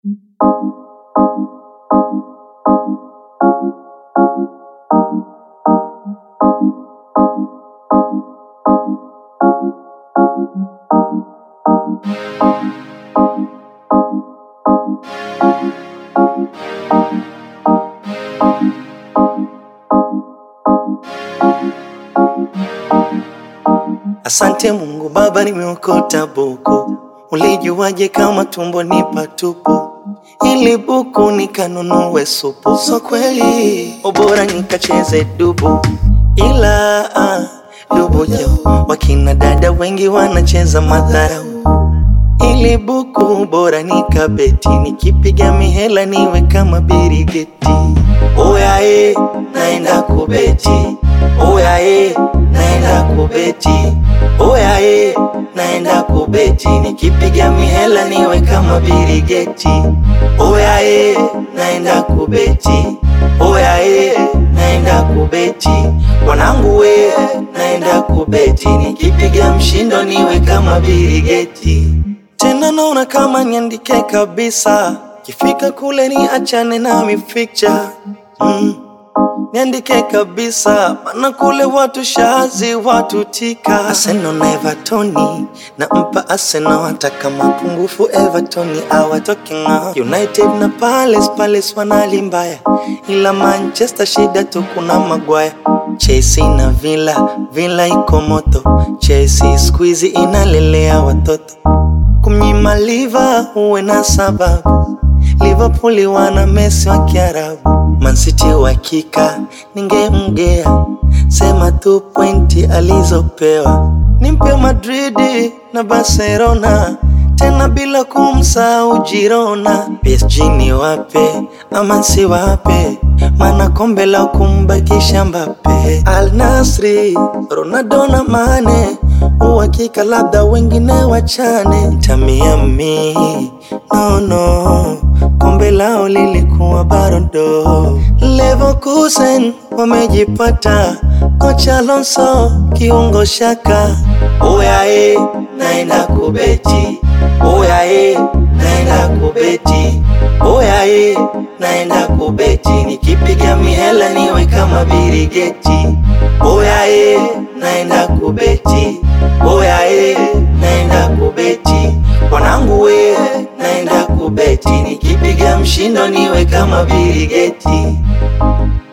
Asante Mungu Baba, nimeokota buku. Ulijuaje kama tumbo ni patupu? Ili buku nikanunue supu, so kweli ubora nikacheze dubu, ila ah, dubu jau wakina dada wengi wanacheza madharau. Ili buku bora nikabeti, nikipiga mihela niwe kama birigeti. Oyae, naenda kubeti. Oyae, naenda kubeti. Oyae, naenda kubeti, nikipiga mihela niwe kama birigeti. Oyae, naenda kubeti. Oyae, naenda kubeti. Wanangu we, naenda kubeti, nikipiga mshindo niwe kama birigeti. Tena naona kama niandike kabisa, kifika kule ni achane na mificha mm. Niandike kabisa, mana kule watu shazi watu tika. Arsenal na Evertoni nampa Arsenal, hata kama pungufu Evertoni awatoke ng'ao. United na Palace, Palace wanali mbaya, ila Manchester shida tu kuna Maguire. Chelsea na Villa, Villa iko moto. Chelsea squeeze inalelea watoto kumnyima liva uwe na sababu. Liverpool wana Messi wa Kiarabu, Man City uhakika ningemgea, sema tu pointi alizopewa. Nimpe Madrid na Barcelona tena bila kumsahau Girona. PSG ni wape ama nsi wape, mana kombe la kumbakisha Mbappe. Al Nasri, Ronaldo na Mane uhakika labda wengine wachane. Tamiami no no, kombe lao lilikuwa barodo. Leverkusen wamejipata, kocha Alonso kiungo shaka. Oyae, naenda kubeti. Oyae, naenda kubeti. Oyae, naenda kubeti, nikipiga mihela niwe kama birigeti. Oyae, naenda kubeti. Oyae, naenda kubeti. Wanangu we, naenda kubeti, nikipiga mshindo niwe kama birigeti.